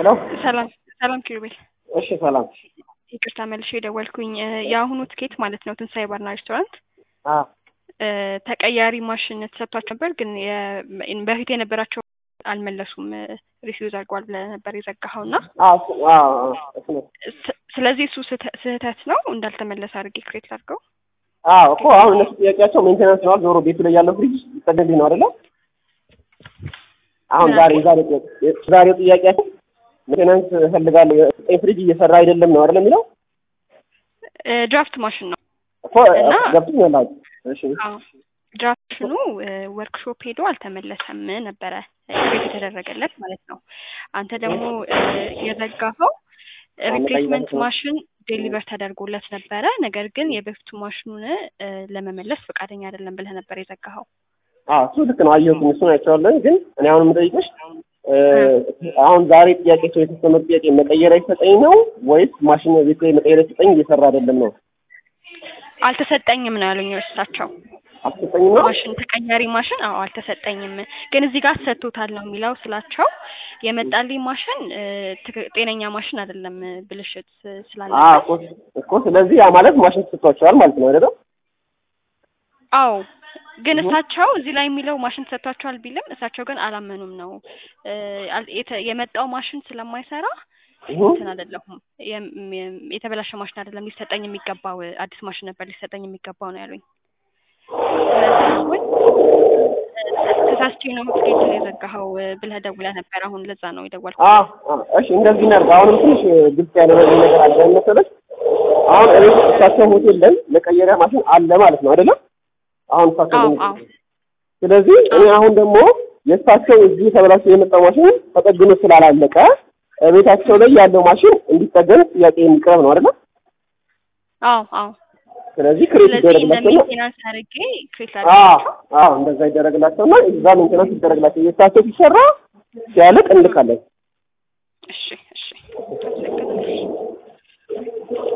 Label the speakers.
Speaker 1: ሄሎ
Speaker 2: ሰላም ሰላም ኪሩቤል።
Speaker 1: እሺ ሰላም
Speaker 2: ይቅርታ መልሼ የደወልኩኝ የአሁኑ ትኬት ማለት ነው ትንሳኤ ባርና ሬስቶራንት
Speaker 1: አ
Speaker 2: ተቀያሪ ማሽን ተሰጥቷቸው ነበር፣ ግን የ- በፊት የነበራቸው አልመለሱም። ሪፊውዝ አድርገዋል ብለህ ነበር የዘጋኸው እና
Speaker 1: አ እሱ አ አ እሱ ነው
Speaker 2: ስ- ስለዚህ እሱ ስህተ- ስህተት ነው እንዳልተመለሰ አድርጌ ክሬት አድርገው።
Speaker 1: አ እኮ አሁን እነሱ ጥያቄያቸው ሜንቴናንስ ነው ዞሮ ቤቱ ላይ ያለው ፍሪጅ ይጠገንልኝ ነው አይደለ? አሁን ዛሬ ዛሬ ዛሬው ጥያቄያቸው ሜንቴናንስ እፈልጋለሁ የሰጠኝ ፍሪጅ እየሰራ አይደለም ነው አይደለ የሚለው
Speaker 2: ድራፍት ማሽን ነው
Speaker 1: እኮ
Speaker 2: እና-
Speaker 1: ገብቶኛል። አዎ እሺ
Speaker 2: ድራፍሽኑ ወርክሾፕ ሄዶ አልተመለሰም ነበረ ክሬት የተደረገለት ማለት ነው። አንተ ደግሞ እ፣ የዘጋኸው ሪፕሌስመንት
Speaker 1: መቀየር ነው።
Speaker 2: ማሽን ዴሊቨር ተደርጎለት ነበረ። ነገር ግን የበፊቱ ማሽኑን እ፣ ለመመለስ ፈቃደኛ አይደለም ብለህ ነበር የዘጋኸው።
Speaker 1: አዎ እሱ ልክ ነው። አየሁት እሱን አይቼዋለሁ። ግን እኔ አሁን የምጠይቅሽ እ፣ አሁን ዛሬ ጥያቄ ሰው የተሰመ ጥያቄ መቀየር አይሰጠኝ ነው ወይስ ማሽን ቤት ላይ መቀየር አይሰጠኝ እየሰራ አይደለም ነው?
Speaker 2: አልተሰጠኝም ነው ያሉኝ እሳቸው።
Speaker 1: አልሰጠኝም ነው?
Speaker 2: ማሽን ተቀያሪ ማሽን አዎ አልተሰጠኝም፣ ግን እዚህ ጋር ሰጥቶታል ነው የሚለው ስላቸው የመጣልኝ ማሽን እ፣ ትክ- ጤነኛ ማሽን አይደለም ብልሽት
Speaker 1: አዎ
Speaker 2: ስላለበት
Speaker 1: እኮ እኮ ስለዚህ ያ ማለት ማሽን ተሰጥቷቸዋል ማለት ነው አይደል?
Speaker 2: አዎ ግን እሳቸው እዚህ ላይ የሚለው ማሽን ተሰጥቷቸዋል ቢልም እሳቸው ግን አላመኑም ነው እ፣ አል- የተ- የመጣው ማሽን ስለማይሰራ
Speaker 1: እሁ
Speaker 2: እንትን አይደለሁም የም- የም- የተበላሸ ማሽን አይደለም ሊሰጠኝ የሚገባው አዲስ ማሽን ነበር ሊሰጠኝ የሚገባው ነው ያሉኝ። ስለዚህ አሁን እ፣ ተሳስቼ ነው ትኬት የዘጋኸው እ፣ ብለህ ደውለህ ነበር። አሁን ለዛ ነው የደወልኩት።
Speaker 1: አዎ አዎ፣ እሺ እንደዚህ እናድርግ። አሁንም ትንሽ ግልጽ ያደረገኝ ነገር አለ ምን መሰለሽ፣ አሁን እቤት እሳቸው ሆቴል ላይ መቀየሪያ ማሽን አለ ማለት ነው አይደለም? አሁን እሳቸው
Speaker 2: አዎ
Speaker 1: በሚ-
Speaker 2: አዎ
Speaker 1: ስለዚህ እኔ አሁን ደግሞ የእሳቸው እዚህ ተበላሽቶ የመጣው ማሽን ተጠግኖ ስላላለቀ ቤታቸው ላይ ያለው ማሽን እንዲጠገን ጥያቄ የሚቀርብ ነው አይደለም?
Speaker 2: አዎ አዎ።
Speaker 1: ስለዚህ ክሬት
Speaker 2: ስለዚህ
Speaker 1: ይደረግላቸውና
Speaker 2: ለሜንቴናንስ አድርጌ ክሬት
Speaker 1: አዎ
Speaker 2: አድርጌ
Speaker 1: አዎ እንደዛ ይደረግላቸውና እዛ ሜንቴናንስ ይደረግላቸው የእሳቸው ሲሰራ ሲያልቅ እንልካለን።
Speaker 2: እሺ እሺ አመሰግናለሁ።